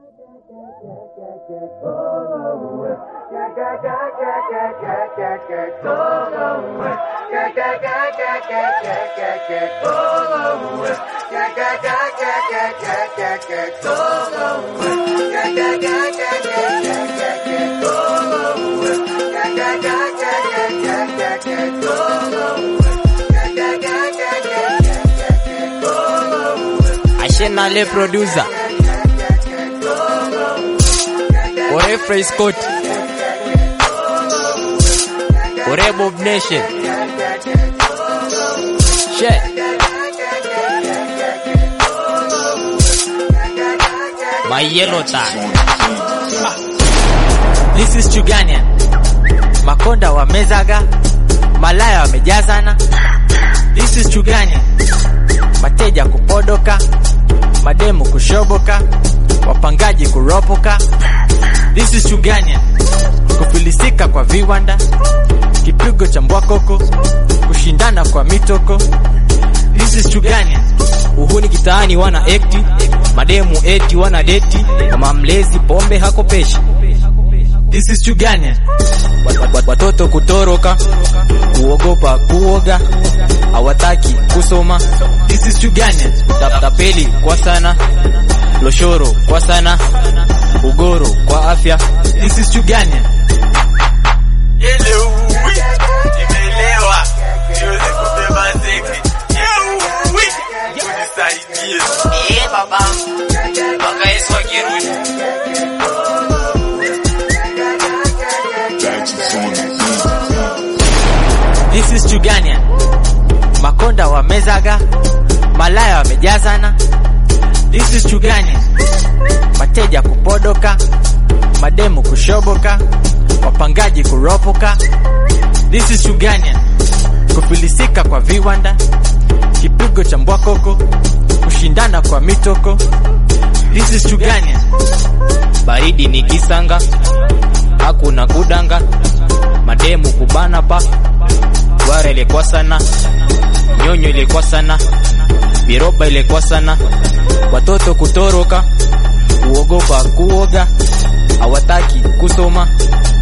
Ashena le producer. Ore Frey Scott. Ore Bob Nation. She. My yellow tag. This is Chuganian. Makonda wamezaga, malaya wamejazana. This is Chuganian. Mateja kupodoka, mademu kushoboka, wapangaji kuropoka. This is Chugania, kufilisika kwa viwanda, kipigo cha mbwakoko, kushindana kwa mitoko. This is Chugania, uhuni kitaani wana ekti mademu eti wana deti kama mlezi pombe hakopeshi this is Chugania, Wat- wat- watoto kutoroka kuogopa kuoga hawataki kusoma this is Chugania, Ta- tapeli kwa sana loshoro kwa sana ugoro kwa afya this is Chugania. Elewi, nimeelewa, siwezi kubeba zeki. Yewi, unisaidie. Eh, baba, mpaka Yesu akirudi. This is Chugania. Makonda wamezaga, malaya wamejazana. This is Chugania. Mateja kupodoka, mademu kushoboka, wapangaji kuropoka. This is Chugania. Kufilisika kwa viwanda, kipigo cha mbwakoko, kushindana kwa mitoko. This is Chugania. baridi ni kisanga hakuna kudanga mademu kubana pa gwara ilikuwa sana nyonyo ilikuwa sana biroba ilikuwa sana watoto kutoroka kuogopa kuoga hawataki kusoma